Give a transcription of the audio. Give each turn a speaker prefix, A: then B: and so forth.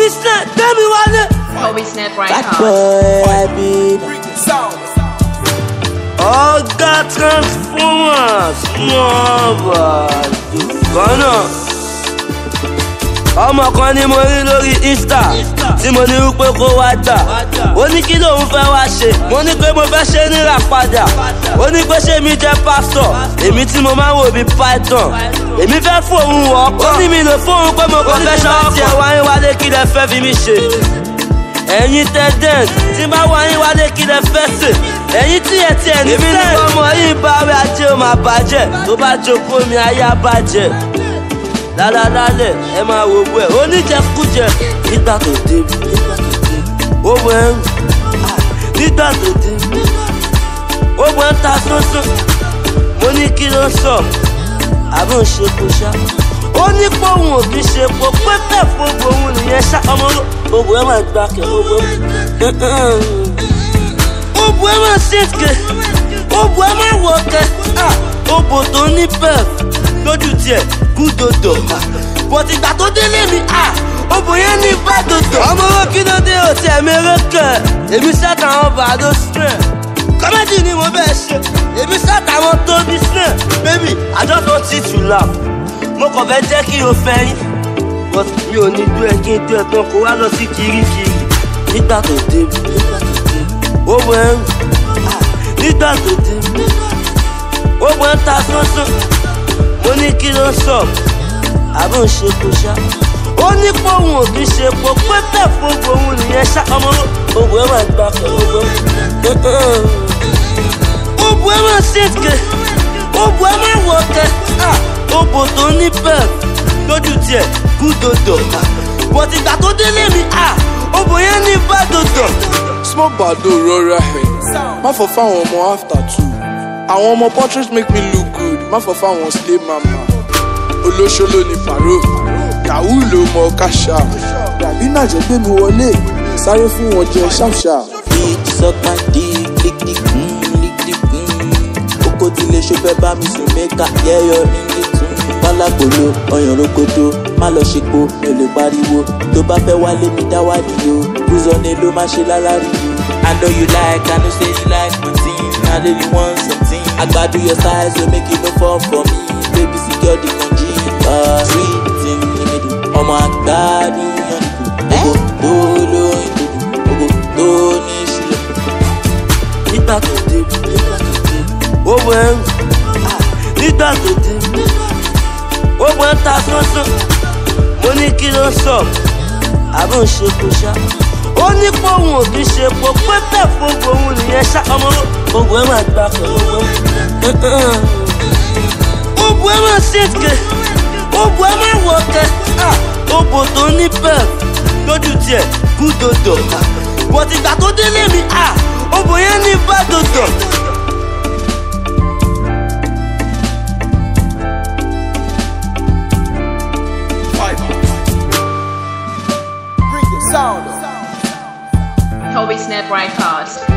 A: Tobi Snap gbẹ́mi wálé.
B: Toby Snap
C: Bad
B: Records.
C: boy, I be.
A: ọ̀gá transformers mọ̀ọ́bà dùkọ́nà. ọmọ kan ni mo rí lórí insta tí mo ní wípé kó wá gbà ó ní kí lòun fẹ́ wá ṣe mo ní pé mo fẹ́ ṣe níra padà ó ní pé ṣé mi jẹ́ pásítọ̀ èmi tí mo máa ń wò bí python èmi fẹ́ fóun ọkọ ó ní mi lè fóun pé mo kàn fẹ́ ṣọ́ọ́ tiẹ̀ wáyé wálé kí lẹ fẹ́ fi mí ṣe ẹ̀yin tẹ dẹ́n tí n bá wá yín wálé kí lẹ fẹ́ sè ẹ̀yin tí ẹ tiẹ̀ ní sẹ́ẹ̀. èmi ní ọmọ yìí bá wí ajé ó máa bàjẹ́ tó bá jókòó mi ayé á bàjẹ́ lálálálẹ̀ ẹ máa wo bú ẹ̀ oníjẹkújẹ nígbà tó débi ó bọ ẹ̀ ń nígbà tó débi ó bọ ẹ̀ ń ta sánsán mo ní kí ló ń sọ àbọ̀ ń ṣe kó ṣá ó ní pé òun ò kí ṣe po pé bẹ́ẹ̀ fún òun nìyẹn ṣá ọmọ ló òbò ẹ̀ máa gbà kẹ́ òbò òbò ẹ̀ máa ṣèké òbò ẹ̀ máa wọ̀ kẹ́ òbò tó ní pẹ́ẹ̀f lójú tiẹ̀ gúdòdò bọ̀tì ìgbà tó délé mi òbò yẹn ní bàdòdò. ọmọ owó kí ló dé òtí ẹ̀mí erékẹ̀ èmi ṣẹ́ta àwọn bàdó snare kọ́mẹ́dì ni mo bẹ́ẹ̀ ṣe èmi ṣẹ́ta àwọn tóbi snare baby I just want you to laugh mo kàn fẹ́ jẹ́ kí o fẹ́ yín but mi ò ní dú ẹ kí n dú ẹ tán kó wá lọ sí kirikiri nígbà tó débi ó bọ ẹ ń nígbà tó débi ó bọ ẹ ń ta sánsán mo ní kí ló ń sọ àbọ̀ ń ṣe kó ṣá ó ní pé òun ò kí ṣe po pé bẹ́ẹ̀ fún òun nìyẹn ṣá ọmọ òbò ẹ máa gbà kẹ́ òbò òbò ẹ máa ṣèké òbò ẹ máa wọ̀ kẹ́ òbò tó ní pẹ́ẹ̀f lójú tiẹ̀ gúdòdò bọ̀tì ìgbà tó délé mi òbò yẹn ní bàdòdò.
D: small bado rọra ẹ má fọ fáwọn ọmọ after two àwọn ọmọ portrait make me look good má fọ fáwọn slay mama olóṣòló ni paro yahoo ló mọ káṣá dàbí nàjẹ́ gbé mi wọlé sáré fún wọn jẹ ṣáṣá.
C: Beat suck my dick, lick dick, mm, lick dick, mm. Oko ti lè ṣe fẹ́ bá mi sùn mẹ́ka, yẹ́yọ ringi tún. Pálákòló, ọyàn rokoto, má lọ ṣepo, mi ò lè pariwo. Tó bá fẹ́ wálé mi dá wá nìyó. Bùzọ̀nì ló má ṣe lálárí o. I know you like, I know say you like my team. I really want something. Àgbàdo your size will make you no fall for me. Baby secure the kanji. Uh, sweet in the middle. Ọmọ àgbàdo yan nìkú. Ogo tó lóyún dúdú. Ogo tó ní ṣúlẹ̀.
A: nígbà tó débi ó bọ ẹ ń nígbà tó débi ó bọ ẹ ń ta sánsán mo ní kí ló ń sọ àbọ̀ ń ṣe kó ṣá ó ní pé òun ò kí ṣe po pé bẹ́ẹ̀ fún òun nìyẹn ṣá ọmọ òbò ẹ máa gbà kẹ́ òbò òbò ẹ máa ṣèké òbò ẹ máa wọ̀ kẹ́ òbò tó ní pẹ́ẹ̀f lójú tiẹ̀ gúdòdò bọ̀tì ìgbà tó délé mi òbò yẹn ní bàdòdò.
B: Toby Snap Records.